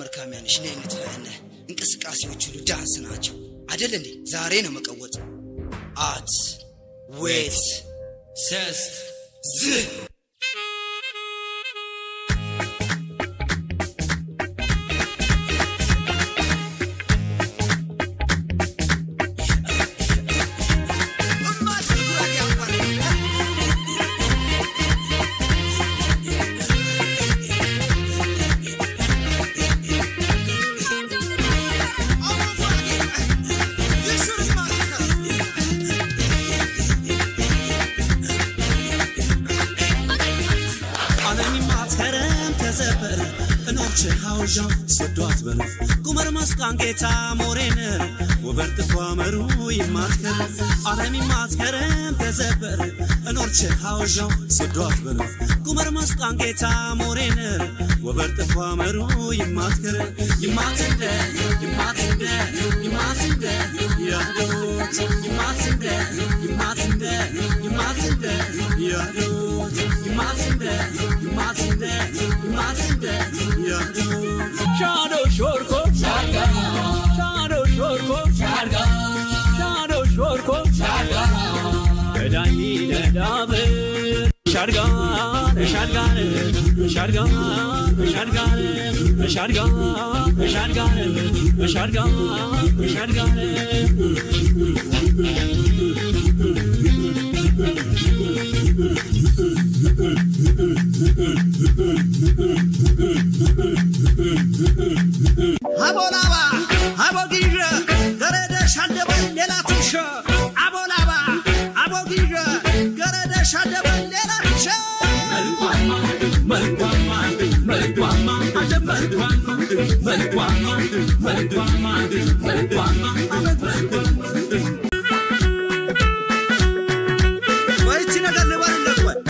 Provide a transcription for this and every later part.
አርካሚያንሽ ነይ እንትፈነ እንቅስቃሴዎች ሁሉ ዳንስ ናቸው አደል እንዴ ዛሬ ነው መቀወጥ አት ዌት ሰስት ዝ ዓለሚ ማትከረም ተዘበረ እኖች ሐውዣው ስዷት በለ ቁመር መስቃን ጌታ ሞሬን ወበር ጥፏ መሩ ይማትከረ ዓለሚ ማትከረም ተዘበረ እኖች ሐውዣው ስዷት በለ ቁመር መስቃን ጌታ ሞሬን ወበር ጥፏ መሩ ይማትከረ ይማትንደ ይማትንደ ይማትንደ ያዶት ይማትንደ ይማትንደ ይማትንደ ያዶት ይማትንደ ይማትንደ ይማትንደ ያዶት ሻዶ ሾርኮ ሻርጋ ሻዶ ሾርኮ ሻርጋ ሻዶ ሾርኮ ሻርጋ ገዳይ ነዳብ ሻርጋ ሻርጋ ሻርጋ ሻርጋ ሻርጋ ሻርጋ ሻርጋ ሻርጋ አቦላባ አቦጊዥ ገረደ ሻደበን ሌላ ትንሸ አቦላባ አቦጊዥ ገረደ ሻደበን ሌላ ትንሸ መልኳማ መልኳማ መልኳማ አደ መልኳማ መልኳማ መልኳማ መልኳማ አመት መልኳማ ወይቺ ነገር ንበርለት ወይ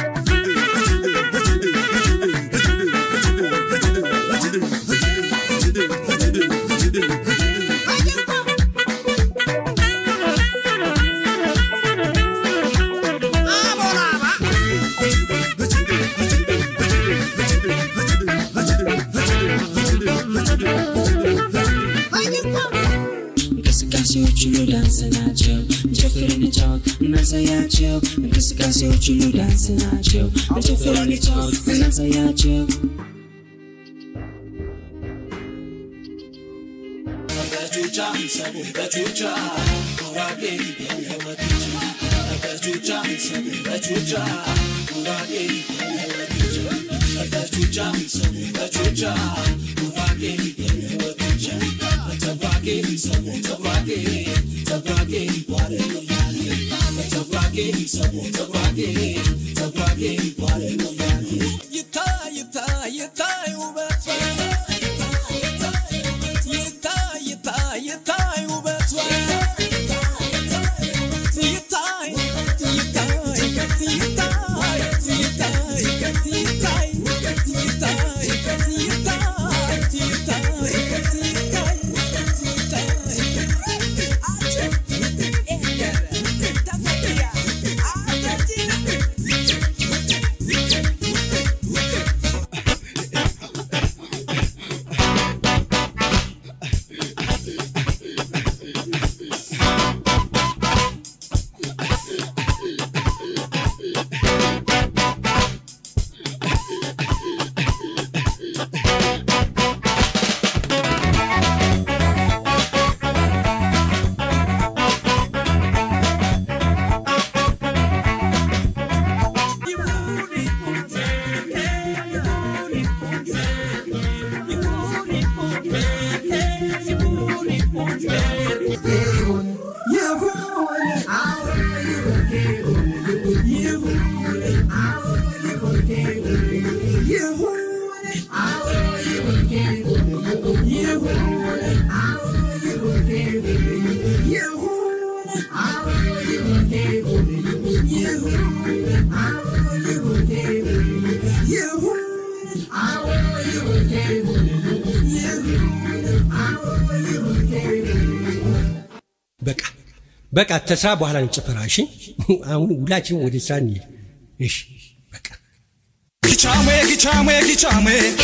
እንቅስቃሴዎች ሁሉ ዳንስ ናቸው ጨፍር እንጫወት እናሳያቸው እንቅስቃሴዎች ሁሉ ዳንስ ናቸው ጨፍር እንጫወት እናሳያቸው ይታይ ይታይ ይታይ ውበቷ ይታይ ይታይ ይታይ ውበቷ ይታይ ይታይ ይታይ ይታይ ይታይ በቃ በቃ ተስራ በኋላ ነው ጭፈራ። እሺ አሁን ሁላችንም ወደ ስራ እንሂድ። እሺ በቃ ጊቻሜ ጊቻሜ ጊቻሜ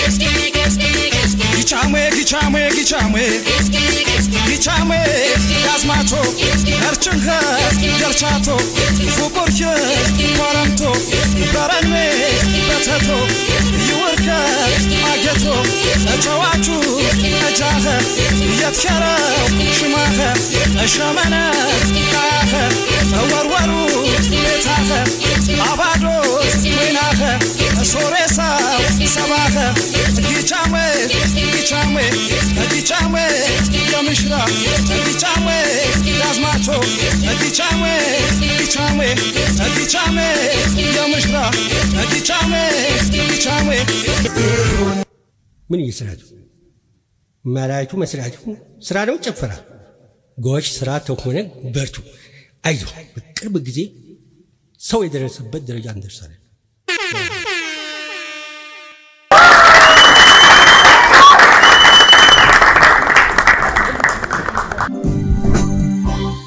ጊቻሜ ጊቻሜ ጊቻሜ ጊቻሜ ያዝማቾ እርችንኸ ገርቻቶ ፉቁርኪ ኮረምቶ በረንሜ በተቶ ይውርከ አጌቶ እጨዋቹ እጃኸ የትኸረው ሽማኸ እሸመነ ቃያኸ ወርወሩ ቤታኸ አባዶት ወይናኸ ሶሬሳው ሰባኸ ጊቻሜ ጊቻሜ ጊቻሜ የምሽራ ጊቻሜ ያዝማቾ ጊቻሜ ጊቻሜ ጊቻሜ የምሽራ ጊቻሜ ጊቻሜ ምን እየሰራችሁ መላይቱ መስራቱ ስራ ነው ጭፈራ ጎሽ ስራ ተሆነ በርቱ አይዞ በቅርብ ጊዜ ሰው የደረሰበት ደረጃ እንደርሳለን